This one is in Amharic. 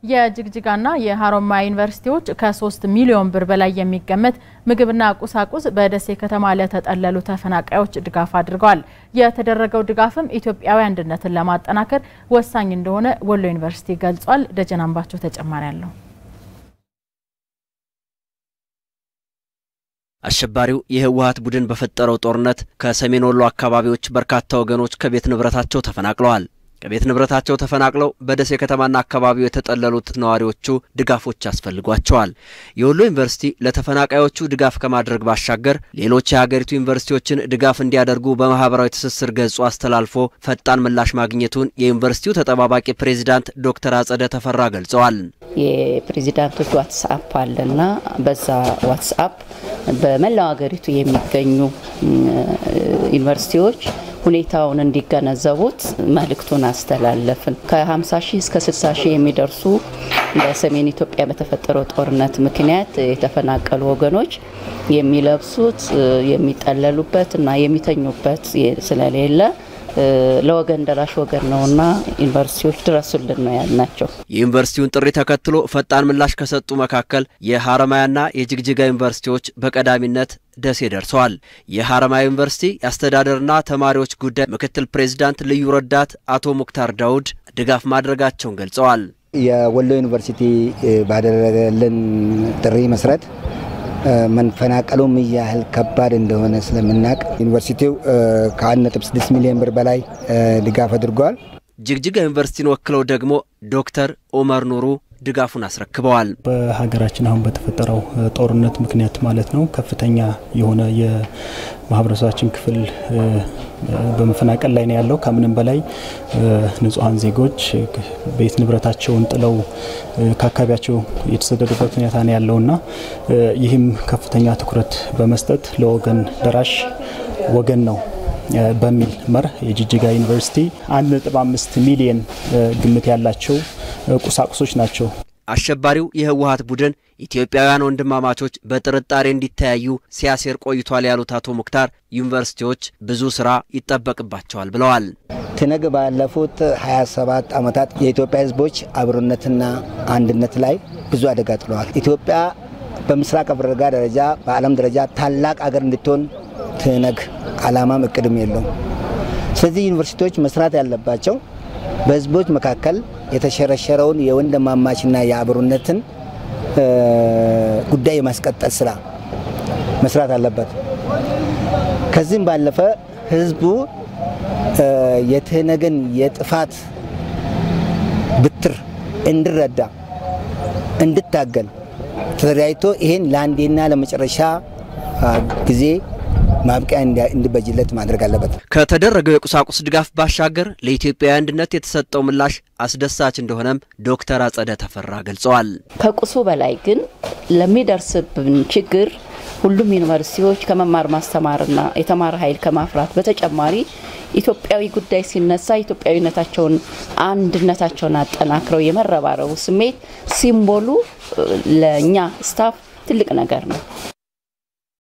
የጅግጅጋና የሀሮማያ ዩኒቨርሲቲዎች ከሶስት ሚሊዮን ብር በላይ የሚገመት ምግብና ቁሳቁስ በደሴ ከተማ ለተጠለሉ ተፈናቃዮች ድጋፍ አድርገዋል። የተደረገው ድጋፍም ኢትዮጵያዊ አንድነትን ለማጠናከር ወሳኝ እንደሆነ ወሎ ዩኒቨርሲቲ ገልጿል። ደጀን አምባቸው ተጨማሪ አለው። አሸባሪው የህወሀት ቡድን በፈጠረው ጦርነት ከሰሜን ወሎ አካባቢዎች በርካታ ወገኖች ከቤት ንብረታቸው ተፈናቅለዋል። ከቤት ንብረታቸው ተፈናቅለው በደሴ ከተማና አካባቢው የተጠለሉት ነዋሪዎቹ ድጋፎች ያስፈልጓቸዋል። የወሎ ዩኒቨርሲቲ ለተፈናቃዮቹ ድጋፍ ከማድረግ ባሻገር ሌሎች የሀገሪቱ ዩኒቨርሲቲዎችን ድጋፍ እንዲያደርጉ በማህበራዊ ትስስር ገጹ አስተላልፎ ፈጣን ምላሽ ማግኘቱን የዩኒቨርሲቲው ተጠባባቂ ፕሬዚዳንት ዶክተር አጸደ ተፈራ ገልጸዋል። የፕሬዚዳንቶች ዋትስአፕ አለና በዛ ዋትስአፕ በመላው ሀገሪቱ የሚገኙ ዩኒቨርሲቲዎች ሁኔታውን እንዲገነዘቡት መልእክቱን አስተላለፍን። ከ50 ሺህ እስከ 60 ሺህ የሚደርሱ በሰሜን ኢትዮጵያ በተፈጠረው ጦርነት ምክንያት የተፈናቀሉ ወገኖች የሚለብሱት የሚጠለሉበት እና የሚተኙበት ስለሌለ ለወገን ደራሽ ወገን ነውና ዩኒቨርሲቲዎች ድረሱልን ነው ያልናቸው። የዩኒቨርሲቲውን ጥሪ ተከትሎ ፈጣን ምላሽ ከሰጡ መካከል የሀረማያና የጅግጅጋ ዩኒቨርሲቲዎች በቀዳሚነት ደሴ ደርሰዋል። የሀረማያ ዩኒቨርሲቲ የአስተዳደርና ተማሪዎች ጉዳይ ምክትል ፕሬዚዳንት ልዩ ረዳት አቶ ሙክታር ዳውድ ድጋፍ ማድረጋቸውን ገልጸዋል። የወሎ ዩኒቨርሲቲ ባደረገልን ጥሪ መሰረት መፈናቀሉም ያህል ከባድ እንደሆነ ስለምናውቅ ዩኒቨርሲቲው ከ1.6 ሚሊዮን ብር በላይ ድጋፍ አድርጓል። ጅግጅጋ ዩኒቨርሲቲን ወክለው ደግሞ ዶክተር ኦመር ኑሩ ድጋፉን አስረክበዋል። በሀገራችን አሁን በተፈጠረው ጦርነት ምክንያት ማለት ነው ከፍተኛ የሆነ የማህበረሰባችን ክፍል በመፈናቀል ላይ ነው ያለው። ከምንም በላይ ንጹሐን ዜጎች ቤት ንብረታቸውን ጥለው ከአካባቢያቸው የተሰደዱበት ሁኔታ ነው ያለውና ይህም ከፍተኛ ትኩረት በመስጠት ለወገን ደራሽ ወገን ነው በሚል መርህ የጅጅጋ ዩኒቨርሲቲ 1.5 ሚሊየን ግምት ያላቸው ቁሳቁሶች ናቸው። አሸባሪው የህወሀት ቡድን ኢትዮጵያውያን ወንድማማቾች በጥርጣሬ እንዲተያዩ ሲያሴር ቆይቷል ያሉት አቶ ሙክታር ዩኒቨርሲቲዎች ብዙ ስራ ይጠበቅባቸዋል ብለዋል። ትነግ ባለፉት 27 ዓመታት የኢትዮጵያ ህዝቦች አብሮነትና አንድነት ላይ ብዙ አደጋ ጥለዋል። ኢትዮጵያ በምስራቅ አፍሪካ ደረጃ በዓለም ደረጃ ታላቅ አገር እንድትሆን ትነግ አላማም እቅድም የለውም። ስለዚህ ዩኒቨርሲቲዎች መስራት ያለባቸው በህዝቦች መካከል የተሸረሸረውን የወንድማማችና የአብሮነትን ጉዳይ የማስቀጠል ስራ መስራት አለበት። ከዚህም ባለፈ ህዝቡ የትህነግን የጥፋት ብትር እንዲረዳ እንድታገል ተደራጅቶ ይሄን ለአንዴና ለመጨረሻ ጊዜ ማብቂያ እንዲበጅለት ማድረግ አለበት። ከተደረገው የቁሳቁስ ድጋፍ ባሻገር ለኢትዮጵያዊ አንድነት የተሰጠው ምላሽ አስደሳች እንደሆነም ዶክተር አጸደ ተፈራ ገልጸዋል። ከቁሱ በላይ ግን ለሚደርስብን ችግር ሁሉም ዩኒቨርሲቲዎች ከመማር ማስተማርና የተማረ ኃይል ከማፍራት በተጨማሪ ኢትዮጵያዊ ጉዳይ ሲነሳ ኢትዮጵያዊነታቸውን አንድነታቸውን አጠናክረው የመረባረቡ ስሜት ሲምቦሉ ለእኛ ስታፍ ትልቅ ነገር ነው።